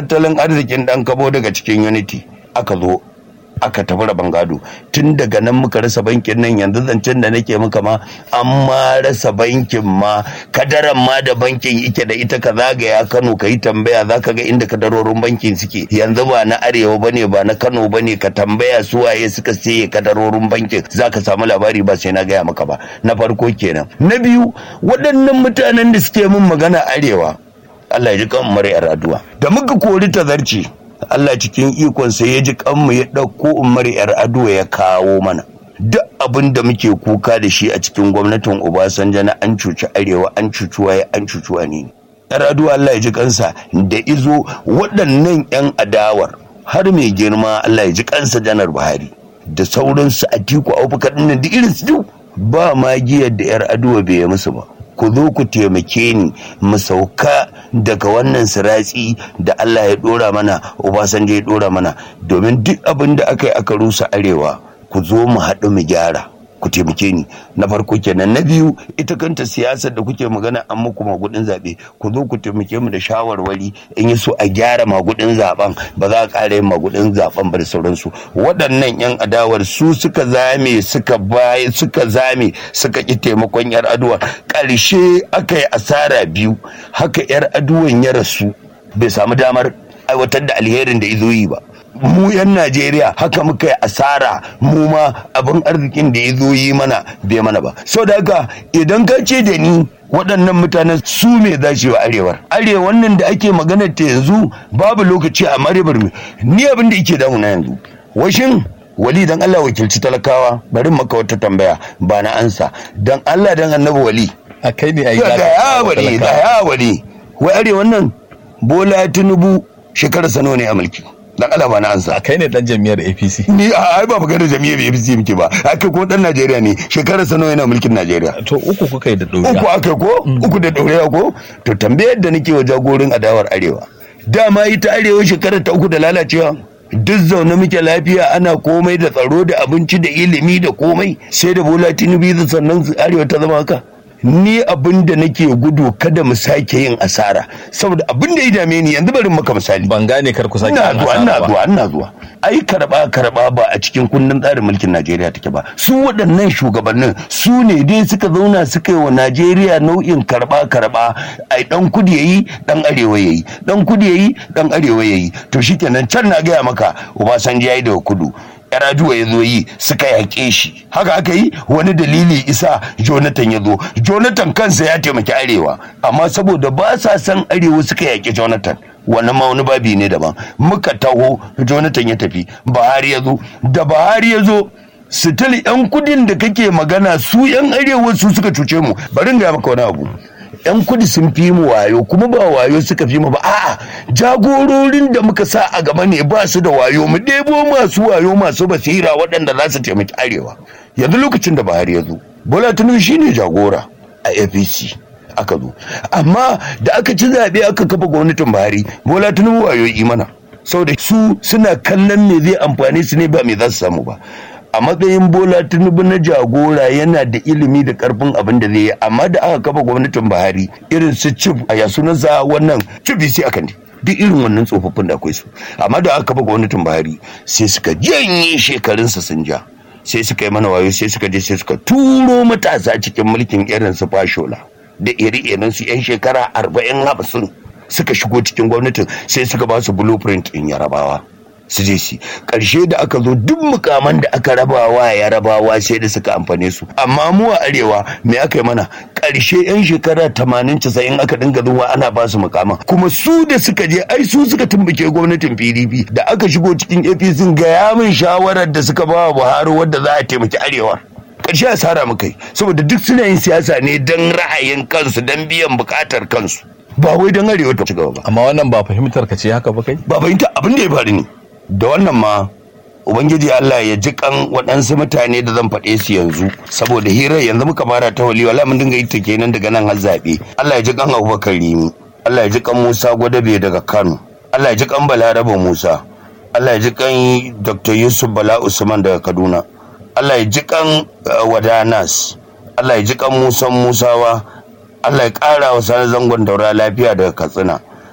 tattalin arzikin ɗan kabo daga cikin unity aka zo aka tafi rabon gado tun daga nan muka rasa bankin nan yanzu zancen da nake muka ma an ma rasa bankin ma kadaran ma da bankin ike da ita ka zagaya kano ka yi tambaya za ka ga inda kadarorin bankin suke yanzu ba na arewa ba ne ba na kano ba ne ka tambaya su waye suka siye kadarorin bankin za ka samu labari ba sai na gaya maka ba na farko kenan na biyu waɗannan mutanen da suke min magana arewa Allah ya ji kan mara addu'a da muka kori tazarci Allah cikin ikonsa ya ji kanmu ya ɗauko umar yar ado ya kawo mana duk abin da muke kuka da shi a cikin gwamnatin Obasanjo na an cuci arewa an cuci waye an cuci wani yar ado Allah ya ji kansa da izo waɗannan yan adawar har mai girma Allah ya ji kansa janar Buhari da sauransu a tiku abubakar ɗin da irin su ba magiyar da yar ado bai musu ba ku zo ku taimake ni mu sauka daga wannan siratsi da Allah ya dora mana Obasanjo ya dora mana domin duk abin da aka yi aka rusa arewa ku zo mu haɗu mu gyara ku taimake ni na farko kenan na biyu ita kanta siyasar da kuke magana an muku magudin zaɓe ku zo ku taimake mu da shawarwari in yi so a gyara magudin zaben ba za a ƙara yin magudin zaben ba da sauransu waɗannan yan adawar su suka zame suka baye suka zame suka ƙi taimakon yar aduwa ƙarshe aka yi asara biyu haka yar aduwan ya rasu bai samu damar aiwatar da alherin da izo yi ba mu 'yan Najeriya haka muka yi asara mu ma abin arzikin da ya zo yi mana bai mana ba. Sau da haka idan ka ce da ni waɗannan mutanen su me za shi wa arewar. Arewan nan da ake magana ta yanzu babu lokaci a marebar ni abin da yake damuna yanzu. Washin wali dan Allah wakilci talakawa bari maka wata tambaya ba na ansa dan Allah dan annabi wali. A kai ne a yi Ga ya wali ga ya wali. Wai arewan nan Bola Tinubu shekarar sano ne a mulki. dan Allah ba na ansa a kai ne dan jami'ar APC ni a ai ba magana jami'ar APC muke ba aka ko dan Najeriya ne shekarar sa nawa yana mulkin Najeriya to uku kuka yi da ɗoriya uku aka ko uku da ɗoriya ko to tambayar da nake wa jagorin adawar arewa dama ita arewa shekarar ta uku da lalacewa duk zaune muke lafiya ana komai da tsaro da abinci da ilimi da komai sai da bola tinubu da sannan arewa ta zama haka ni abin da nake gudu kada mu sake yin asara saboda abin da ya dame ni yanzu bari maka misali ban gane kar ku sake ina yin zuwa asara ina ba. zuwa ina zuwa ai karba karba ba a cikin kundin tsarin mulkin Najeriya take ba su waɗannan shugabannin su ne dai suka zauna suka yi wa Najeriya nau'in karba karba ai dan kudi yayi dan arewa yayi dan kudi yayi dan arewa yayi to shikenan can na gaya maka Obasanjo yayi daga kudu Yaraduwa ya zo yi suka yaƙe shi haka aka yi wani dalili isa Jonathan ya zo Jonathan kansa ya taimaki arewa amma saboda ba sa san arewa suka yaƙi Jonathan wannan ma wani babi ne daban muka taho Jonathan ya tafi Buhari ya zo da Buhari ya zo sitil yan kudin da kake magana su yan arewa su suka cuce mu bari in ga maka wani abu yan kudi sun fi mu wayo kuma ba wayo suka fi mu ba a'a jagororin da muka sa a gaba ne ba su da wayo mu ɗebo masu wayo masu basira waɗanda za su taimaki arewa yanzu lokacin da Buhari ya zo Bola Tinubu shine jagora a APC aka zo amma da aka ci zaɓe aka kafa gwamnatin Buhari Bola Tinubu wayo yi mana saboda su suna kallon me zai amfani su ne ba me za su samu ba a matsayin bola tinubu na jagora yana da ilimi da karfin abin da zai yi amma da aka kafa gwamnatin buhari irin su cif a yasunansa wannan cif akan ne duk irin wannan tsofaffin da akwai su amma da aka kafa gwamnatin buhari sai suka janye shekarunsa sun ja sai suka yi mana wayo sai suka je sai suka turo matasa cikin mulkin irin su fashola da iri-irin su yan shekara arba'in hamsin suka shigo cikin gwamnatin sai suka ba su blueprint in yarabawa su je su karshe da aka zo duk mukaman da aka rabawa ya rabawa sai da suka amfane su amma mu a arewa me aka yi mana karshe yan shekara 80 90 aka dinga zuwa ana ba su mukaman kuma su da suka je ai su suka tumbuke gwamnatin PDP da aka shigo cikin APC ga ya min shawarar da suka ba wa Buhari wadda za a taimaki arewa karshe asara muka yi saboda duk suna yin siyasa ne don ra'ayin kansu don biyan bukatar kansu ba wai don arewa ta ci gaba ba amma wannan ba fahimtar ka ce haka ba kai ba fahimta abin da ya faru ne da wannan ma ubangiji Allah ya ji kan waɗansu mutane da zan faɗe su yanzu saboda hirar yanzu muka fara ta wali wala mun dinga yi ta kenan daga nan har zaɓe Allah ya ji kan Abubakar Rimi Allah ya ji kan Musa Gwadabe daga Kano Allah ya ji kan Balaraba Musa Allah ya ji kan Dr. Yusuf Bala Usman daga Kaduna Allah ya ji kan uh, Wadanas Allah ya ji kan Musa Musawa Allah ya ƙara wa sani zangon daura lafiya daga Katsina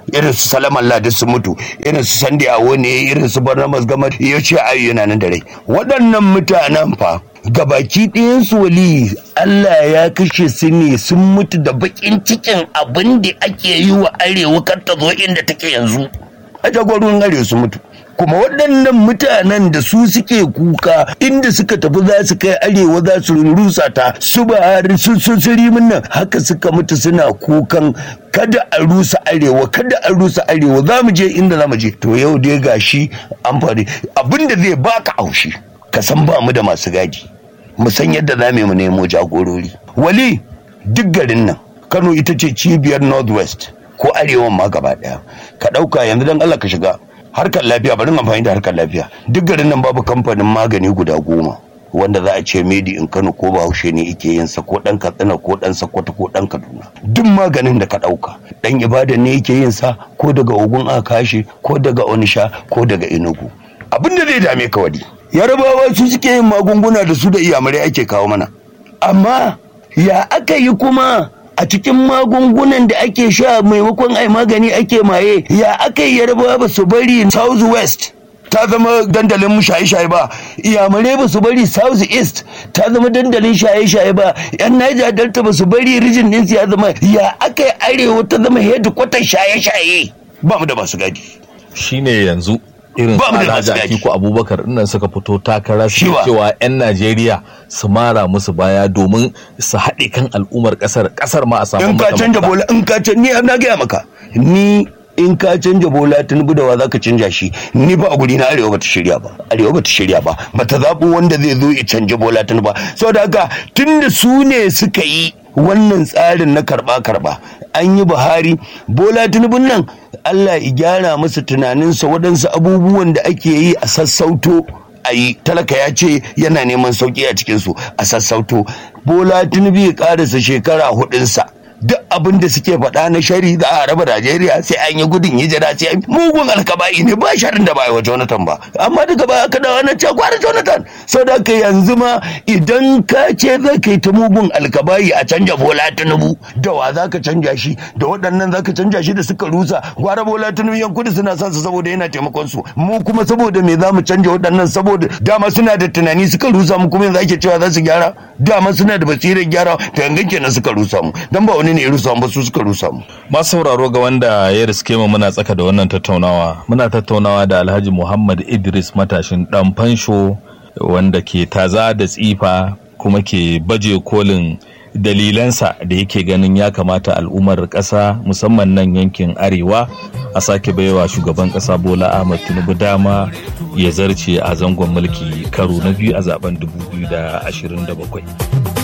irin su salaman ladis su mutu irin su sandi awo ne irin su barnamas gama ya ce ayu yana nan da rai waɗannan mutanen fa gabaki ɗayansu wali Allah ya kashe su ne sun mutu da bakin cikin abin da ake yi wa arewa kar ta zo inda take yanzu a jagororin arewa su mutu kuma waɗannan mutanen da su suke kuka inda suka tafi za su kai arewa za su rusa ta su ba sun sun sirimin nan haka suka mutu suna kukan kada a rusa arewa kada a rusa arewa za mu je inda za mu je to yau dai gashi an faɗi abinda zai baka aushi ka san ba mu da masu gadi mu san yadda za mu nemo jagorori wali duk garin nan kano ita ce cibiyar northwest ko arewan ma gaba daya ka ɗauka yanzu dan allah ka shiga harkar lafiya bari amfani da harkar lafiya duk garin nan babu kamfanin magani guda goma wanda za a ce medi in kano ko bahaushe ne ike yin sa ko dan katsina ko dan sakkwato ko dan kaduna duk maganin da ka dauka dan ibada ne yake yin sa ko daga ogun akashi ko daga onisha ko daga enugu abin da zai dame ka wadi yarabawa su suke yin magunguna da su da iyamurai ake kawo mana amma ya aka yi kuma a cikin magungunan da ake sha maimakon ai magani ake maye ya aka yi yarbawa ba su bari south west ta zama dandalin shaye-shaye ba iyamare ba su bari south east ta zama dandalin shaye-shaye ba yan niger delta ba su bari rijin din ya zama ya aka yi arewa ta zama headquarter shaye-shaye ba mu da masu gadi shine yanzu irin Ba mu da alhaji masu gadi. atiku abubakar dinnan suka fito takara su Shiwa. cewa 'yan najeriya su mara musu baya domin su haɗe kan al'ummar ƙasar ƙasar ma a samu in ka mata canja mafita. bola in ka canja ni na gaya maka ni in ka canja bola tinubu da wa za ka canja shi ni ba a guri na arewa bata shirya ba arewa bata shirya ba bata zaɓi wanda zai zo ya canja bola tinubu ba saboda haka tunda su ne suka yi wannan tsarin na karba karba an yi buhari bola tinubun nan allah ya gyara masa tunaninsa waɗansu abubuwan da ake yi a sassauto a yi talaka ya ce yana neman sauki a cikinsu a sassauto bola tinubu ya karasa shekara hudunsa duk abin da suke faɗa na shari za a raba Najeriya sai an yi gudun hijira sai an mugun alkaba'i ne ba sharin da ba yi wa Jonathan ba amma daga baya ka dawo na ce gwara Jonathan sau da ka yanzu ma idan ka ce za ka yi ta mugun alkaba'i a canja Bola Tinubu da wa za ka canja shi da waɗannan za ka canja shi da suka rusa gwara Bola Tinubu yan kudu suna son su saboda yana taimakon su mu kuma saboda me za mu canja waɗannan saboda dama suna da tunani suka rusa mu kuma yanzu ake cewa za su gyara dama suna da basirar gyara to yanzu kenan suka rusa mu dan ba wani ne ya rusa mu ba su suka rusa mu masu sauraro ga wanda ya riske mu muna tsaka da wannan tattaunawa muna tattaunawa da alhaji muhammad idris matashin dan fansho wanda ke taza da tsifa kuma ke baje kolin dalilansa da yake ganin ya kamata al'ummar ƙasa musamman nan yankin arewa a sake baiwa shugaban ƙasa bola ahmad tinubu dama ya zarce a zangon mulki karo na biyu a zaben 2027